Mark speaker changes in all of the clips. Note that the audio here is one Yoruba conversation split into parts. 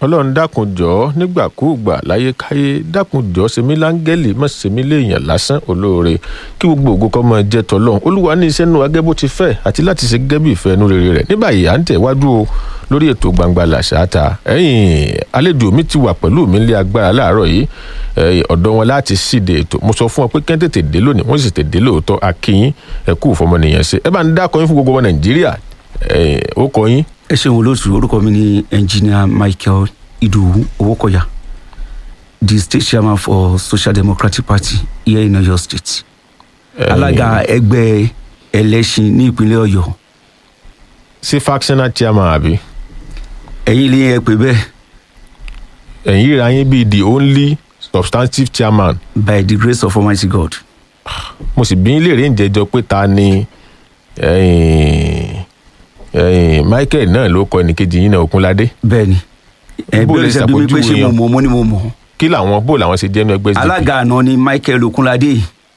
Speaker 1: ọlọ́run dákun jọ̀ọ́ nígbàkúùgbà láyékáyé dákun jọ̀ọ́ sèmi láńgẹ́lì má sèmi léèyàn lásán olóore kí gbogbo ògo kó máa jẹ́ tọ́lọ́run olúwa ní iṣẹ́ nù agẹ́ bó ti fẹ́ àti láti ṣe gẹ́gẹ́ bí ìfẹ́ inú rere rẹ̀ ní báyìí à ń tẹ̀wájú o lórí ètò gbangba làṣáta ẹ̀yìn àlejò mi ti wà pẹ̀lú mi nílé agbára láàárọ̀ yìí ọ̀dọ̀ wọn láti síde ètò mo sọ fún wọn pé kẹ́ tètè dé lónìí wọ́n sì tètè dé lóòótọ́ akínyín ẹ̀kú ìfọmọnìyàn ṣe ẹ bá ń dákọ̀ yín fún gbogbo ọmọ nàìjíríà ó kọ yín
Speaker 2: ẹ ṣeun olóòtú orúkọ mi ni engineer michael idowu owókọ̀yà the state chairman for social democratic party here in oyo state alága ẹgbẹ́ ẹlẹ́sìn ní ìpínlẹ̀ ọ̀yọ́
Speaker 1: sí factional chairman àbí
Speaker 2: ẹ̀yin ilé ẹ pè bẹ́ẹ̀
Speaker 1: ẹ̀yin ríra yín bíi the only substantive chairman
Speaker 2: by the grace of almighty god
Speaker 1: mo sì bí yín léèrè ń jẹjọ pé ta ni ẹ̀yin ẹ̀yin michael náà ló kọ ẹnìkejì yín náà okunládé
Speaker 2: bẹ́ẹ̀ ni ẹ
Speaker 1: Bó
Speaker 2: bí
Speaker 1: lè
Speaker 2: o ṣe bí mi pé
Speaker 1: ṣàpèjúwe
Speaker 2: ṣé mo
Speaker 1: yẹn?
Speaker 2: mọ̀ mo ní mo mọ̀
Speaker 1: kí làwọn bó làwọn ṣe jẹ́nu ẹgbẹ́ SDP
Speaker 2: alága àná ni michael okunlade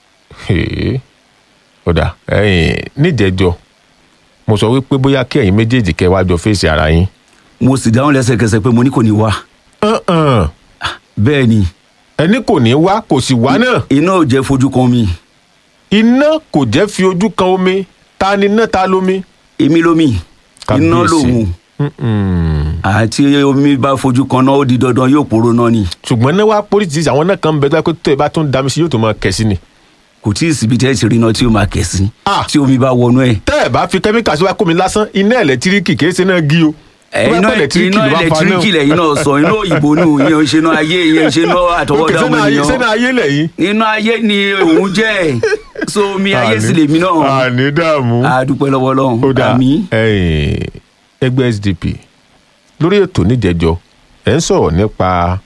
Speaker 1: Hèé. ọ̀dà ẹ̀yin níjẹjọ mo sọ wípé bóyá kí ẹ̀yin méjèèjì kẹ́ wá jọ fèsì ara yín
Speaker 2: mo sì dáhùn lẹ́sẹ̀kẹsẹ̀ pé mo ní kò ní wá
Speaker 1: Hàn-hàn.
Speaker 2: bẹ́ẹ̀ ni
Speaker 1: ẹni kò ní wá kò sì wá náà
Speaker 2: iná ò jẹ́ fojú kan mi
Speaker 1: iná kò jẹ́ fi ojú kan omi ta ni iná ta lómi.
Speaker 2: èmi lómi iná
Speaker 1: Kábíyèsí.
Speaker 2: lòun
Speaker 1: Mm-mm.
Speaker 2: àti omi bá fojú kan náà ó di dandan yóò pòrò náà ni
Speaker 1: ṣùgbọ́n náà wá pólítìsì àwọn náà kan ń bẹ tó yẹ pé tó ẹ bá tún dami sí yóò tó máa kẹ̀ sí ni.
Speaker 2: kò tí ì síbi tẹ́ ẹ ti rí iná tí ó máa kẹ̀ sí
Speaker 1: Ah.
Speaker 2: tí omi bá wọnú ẹ̀.
Speaker 1: tẹ́ ẹ bá fi kẹ́míkà sí wa kó mi lásán iná ẹ̀lẹ́tíríkì kìí ṣe náà gí o. Tó bá
Speaker 2: iná
Speaker 1: pẹ́ ẹ̀lẹ́tíríkì
Speaker 2: iná
Speaker 1: ló bá fa náà.
Speaker 2: ẹlẹtíríkì lẹ́yìn náà sọ iná òyìnbó nù ìyẹn ń ṣe náà ayé ìyẹn ń ṣe náà
Speaker 1: Òkè
Speaker 2: àtọwọ́dá
Speaker 1: sẹ́nà
Speaker 2: ọmọ
Speaker 1: ayé sẹ́nà
Speaker 2: ènìyàn
Speaker 1: ayé lẹ́yìn.
Speaker 2: iná ayé ni òun jẹ́ so omi ayé sì lèmi náà
Speaker 1: àní dààmú.
Speaker 2: àdúpẹ́ lọ́wọ́
Speaker 1: ó
Speaker 2: lọ́hùn
Speaker 1: dáa
Speaker 2: àmì
Speaker 1: ẹ̀yin, ẹgbẹ́ sdp lórí ètò níjẹjọ ẹ̀ ń sọ̀rọ̀ nípa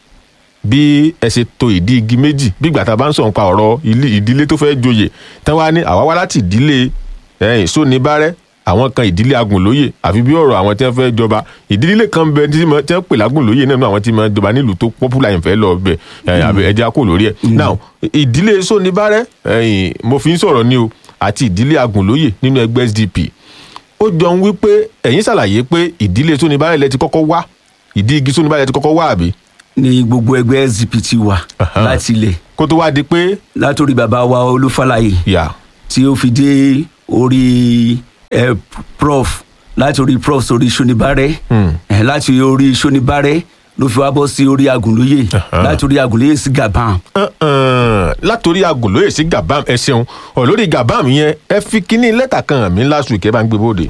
Speaker 1: bí ẹ ṣe to ìdí igi méjì bí ìgbà tá a bá ń sọ̀rọ̀ nípa ọ̀rọ̀ ilé- ìdílé tó fẹ́ joyè tán wá ní àwa wá láti ìdílé ẹ̀yìn sóníbárẹ́ àwọn kan ìdílé agùnlóyè àfi bí ọ̀rọ̀ àwọn tí wọ́n fẹ́ jọba ìdílé kan bẹ tí wọ́n tí wọ́n pè lágùnlóyè náà nínú àwọn tí wọ́n jọba nílùú tó pọ́pùlà yẹn fẹ́ lọ bẹ̀ ẹ̀yìn àbẹ̀ ẹja kò lórí ẹ̀ now ìdílé sóníbárẹ́ ẹ̀yìn mo fi ń sọ̀rọ̀ ni o àti ìdílé agùnlóyè nínú ẹgbẹ́ sdp ó jọ ń wí pé ẹ̀yin ṣàlàyé pé ìdílé sóníbárẹ́ lẹ ti kọ́kọ́ wá ìdí igi sóníbárẹ́ ti kọ́kọ́ wá àbí
Speaker 2: ní gbogbo ẹgbẹ́ sdp ti wà
Speaker 1: Aha.
Speaker 2: láti ilẹ̀
Speaker 1: kó tó wá di pé
Speaker 2: látòrí bàbá wa olúfàlàyé
Speaker 1: yà
Speaker 2: tí ó fi dé orí ẹ prof láti orí prof sórí sonibárẹ
Speaker 1: Hmm.
Speaker 2: ẹ láti orí sonibárẹ ló fi wá bọ́ sí orí agùnlóye
Speaker 1: Aha.
Speaker 2: láti orí agùnlóye sí gaban
Speaker 1: Uh-uh. látòrí agùnlóye sí gabam ẹ ṣeun ọ lórí gabam yẹn ẹ fi kíní lẹ́tà kan hàn mí last week ẹ bá ń gbé bóde.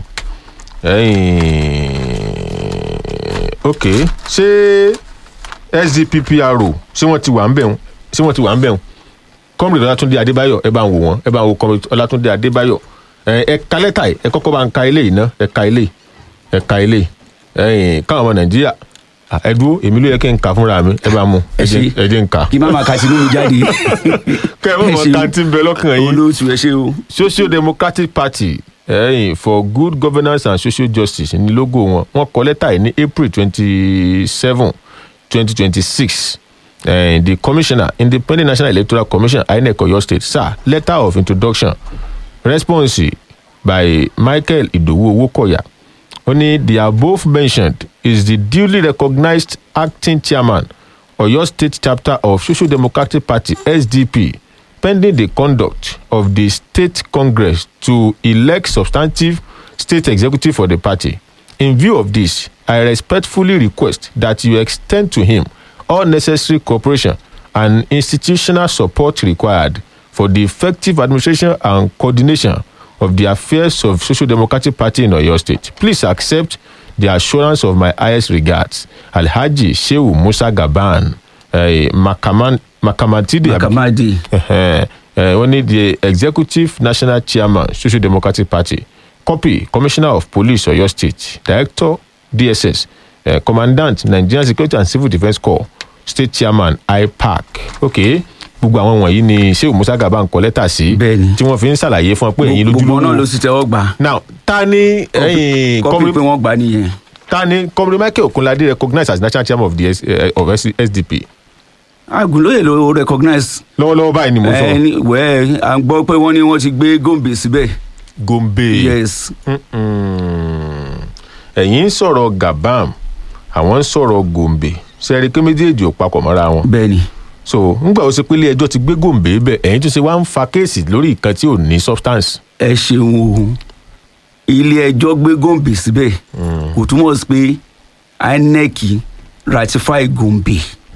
Speaker 1: Ẹ̀yin, ok ṣé sdppro ṣé wọ́n ti wà ń bẹ̀ wọ́n ṣé wọ́n ti wà ń bẹ̀ wọ́n kọ́mìrì ọlátúndé adébáyọ̀ ẹ bá ń wò wọ́n ẹ bá ń wo kọ́mìrì ọlátúndé adébáyọ̀ ẹ ẹ ka lẹ́tà yìí ẹ kọ́kọ́ bá ń ka eléyìí ná ẹ ka eléyìí ẹ ka eléyìí ẹ̀yin káwọn ọmọ nàìjíríà à, ẹ dúró èmi ló yẹ kí n kà fúnra mi ẹ bá mú ẹ jẹ́
Speaker 2: ṣé.
Speaker 1: ẹ jẹ́ n kà
Speaker 2: kí má máa ka tinú mi jáde
Speaker 1: kẹ́ ẹ mọ̀ mọ̀
Speaker 2: ṣeun.
Speaker 1: ká tí ń bẹ lọ́kàn yín
Speaker 2: olóòtú ẹ ṣe o
Speaker 1: social democratic party ẹ̀yìn for good governance and social justice ní logo wọn wọn kọ lẹ́tà yìí ní april twenty seven twenty twenty six the commissioner independent national electoral commission inec oyo state sir letter of introduction response by michael idowu owokoya ó ní the above mentioned is the duly recognized acting chairman oyo state chapter of social democratic party sdp pending the conduct of the state congress to elect substantive state executive for the party in view of this i respectfully request that you extend to him all necessary cooperation and institutional support required for the effective administration and coordination of the affairs of social democratic party in oyo state please accept the assurance of my highest regards alhaji shehu musa gaban uh, makaman makamatide abi-
Speaker 2: makamadi
Speaker 1: Ẹhẹ́n, ẹ, wọ́n ní the executive national chairman social democratic party copy commissioner of police oyo state director dss uh, commandant nigerian security and civil defence corps state chairman ipac ok gbogbo àwọn wọ̀nyí ni sheu musa gaba ń kọ lẹ́tà sí
Speaker 2: Bẹ́ẹ̀ni.
Speaker 1: tí wọ́n fi ń ṣàlàyé fún ọ pé ẹ̀yin
Speaker 2: gbogbo náà ló
Speaker 1: lójúlówó
Speaker 2: sì tẹ́wọ́ gbà
Speaker 1: now ta ni ẹ̀yin
Speaker 2: kọ́pì
Speaker 1: kọ́mi
Speaker 2: pé wọ́n gbà nìyẹn
Speaker 1: ta ni kọ́mi michael okunlade recognized as national chairman of the S, uh, of S, sdp
Speaker 2: agùnlóye ló recognize
Speaker 1: lọ́wọ́lọ́wọ́ báyìí ni mo sọ
Speaker 2: ẹni wẹ́ẹ́ à ń gbọ́ pé wọ́n ní wọ́n ti gbé gòǹbè síbẹ̀
Speaker 1: gombe.
Speaker 2: yes
Speaker 1: Mm-mm. ẹ̀yin ń sọ̀rọ̀ gabam àwọn ń sọ̀rọ̀ gòǹbè sẹ́rí pé méjèèjì ò papọ̀ mọ́ra wọn
Speaker 2: bẹ́ẹ̀ ni
Speaker 1: so ńgbà ó ṣe pé ilé ẹjọ́ ti gbé gòǹbè bẹ̀ ẹ̀yin tó ṣe wá ń fa kéèsì lórí nǹkan tí ò ní substance.
Speaker 2: ẹ ṣeun o ilé ẹjọ́ gbé gòǹbè síbẹ̀ kò túmọ̀ sí pé inec ratify gòǹbè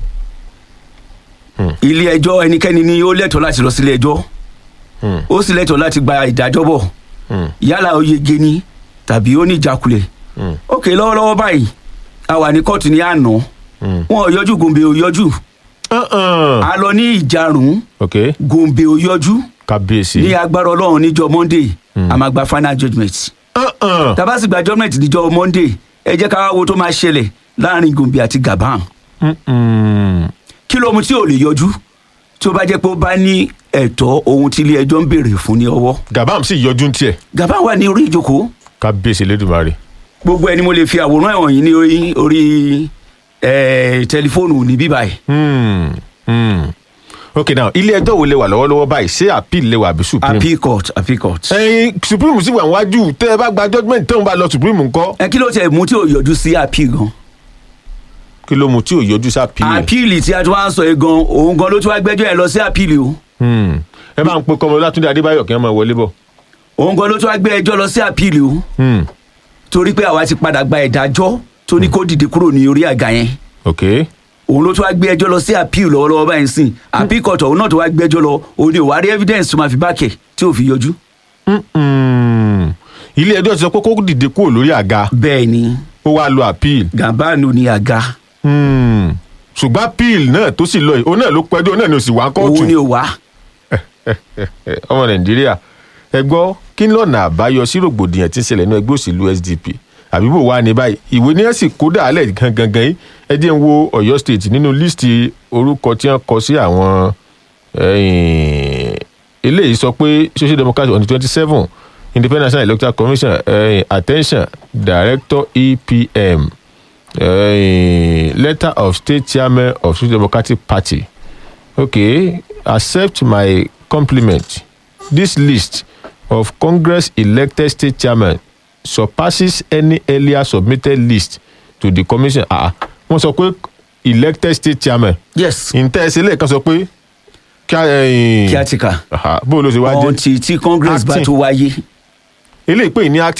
Speaker 2: ilé ẹjọ́ ẹnikẹ́ni ni ó lẹ́tọ̀ọ́ láti lọ sílé ẹjọ́
Speaker 1: Hmm.
Speaker 2: ó sì lẹ́tọ̀ọ́ láti gba ìdájọ́ bọ̀
Speaker 1: Hmm.
Speaker 2: yálà ó yege ni tàbí ó ní ìjákulẹ̀
Speaker 1: Hmm.
Speaker 2: ókè lọ́wọ́lọ́wọ́ báyìí a wà ní kóòtù ní àná
Speaker 1: Hmm.
Speaker 2: wọn ò yọjú gòǹbè ò yọjú
Speaker 1: Uh-uh.
Speaker 2: a lọ ní ìjarùn
Speaker 1: ok
Speaker 2: gòǹbè ò yọjú
Speaker 1: kábíyèsí.
Speaker 2: ní agbára ọlọ́run níjọ́ monday a máa gba final judgement
Speaker 1: Uh-uh.
Speaker 2: tàbá sì gba judgement níjọ́ monday ẹ jẹ́ ká wá wo tó máa ṣẹlẹ̀ láàrin gòǹbè àti gabon
Speaker 1: Mm-mm.
Speaker 2: kí ló mu tí ò lè yọjú tí ó bá jẹ́ pé ó bá ní ẹ̀tọ́ ohun tí ilé ẹjọ́ ń béèrè fún ní ọwọ́
Speaker 1: gabam sì yọjú ń tiẹ̀
Speaker 2: gabon wà ní orí ìjókòó
Speaker 1: kábíyèsí lẹ́dùnmarè.
Speaker 2: gbogbo ẹni mo lè fi àwòrán ẹ̀wọ̀n yìí ní orí orí ẹ̀ tẹlifóònù ní bíbáyìí
Speaker 1: Hmm. Hmm. ok now ilé ẹjọ́ wo lè wà lọ́wọ́lọ́wọ́ báyìí ṣé appeal lè wà àbí supreme.
Speaker 2: appeal court appeal court.
Speaker 1: ẹyin supreme sì wà níwájú tẹ́ ẹ bá gba judgement tó ń bá lọ supreme ńkọ́.
Speaker 2: ẹ kí ló tiẹ̀ mú tí ò yọjú sí appeal gan.
Speaker 1: kí ló mu tí ò yọjú sí appeal.
Speaker 2: appeal tí a tún wá ń sọ yìí gan òun gan ló tún wá gbẹ́jọ́ ẹ̀ lọ sí appeal o
Speaker 1: Hmm. ẹ máa ń pe kọ́mọ látúndé adébáyọ̀ kí wọ́n máa wọlé bọ̀.
Speaker 2: òun gan ló tún wá gbé ẹjọ́ lọ sí appeal o
Speaker 1: Hmm.
Speaker 2: torí pé àwa ti padà gba ìdájọ́ tó ní kó dìde kúrò ní orí àga yẹn
Speaker 1: ok
Speaker 2: òun ló tún wá gbé ẹjọ́ lọ sí appeal lọ́wọ́lọ́wọ́ báyìí sìn appeal court òun náà tó wá gbẹ́jọ́ lọ òun ni ò wá rí evidence tó máa fi bákẹ̀ tí ò fi yọjú.
Speaker 1: Mm-mm. ilé ẹjọ́ ti sọ pé kó dìde kúrò lórí àga
Speaker 2: bẹ́ẹ̀ ni
Speaker 1: ó wá lo appeal.
Speaker 2: gàbáànù ni àga
Speaker 1: Hmm. ṣùgbọ́n appeal náà tó sì lọ yìí òun náà ló pẹ́jọ́ òun náà ni ò sì wá kóòtù.
Speaker 2: òun ni ò wá.
Speaker 1: Eh, ọmọ nàìjíríà ẹ gbọ́ kí lọ́nà àbáyọ sí rògbòdìyàn tí ń ṣẹlẹ̀ ní ẹgbẹ́ òṣèlú sdp àbí bò wá ní báyìí ìwé ní ẹ sì kó dàálẹ̀ gangan yìí ẹ jẹ́ ń wo ọ̀yọ́ state nínú líìsì orúkọ tí wọ́n kọ sí àwọn eh, eléyìí sọ pé social democrat on the twenty seven independent national electoral commission eh, attention director epm eh, letter of state chairman of social democratic party okay accept my compliment this list of congress elected state chairmen surpasses any earlier submitted list to the commission ah wọ́n sọ pé elected state chairman
Speaker 2: yes
Speaker 1: ǹtẹ́ ẹsẹ̀ lẹ́ẹ̀kan sọ pé kí a
Speaker 2: kíátíkà
Speaker 1: bó ló ṣe wá jẹ́
Speaker 2: ọ̀n tí tí congress bá
Speaker 1: Acting.
Speaker 2: tó wáyé
Speaker 1: eléyìí pé ní acting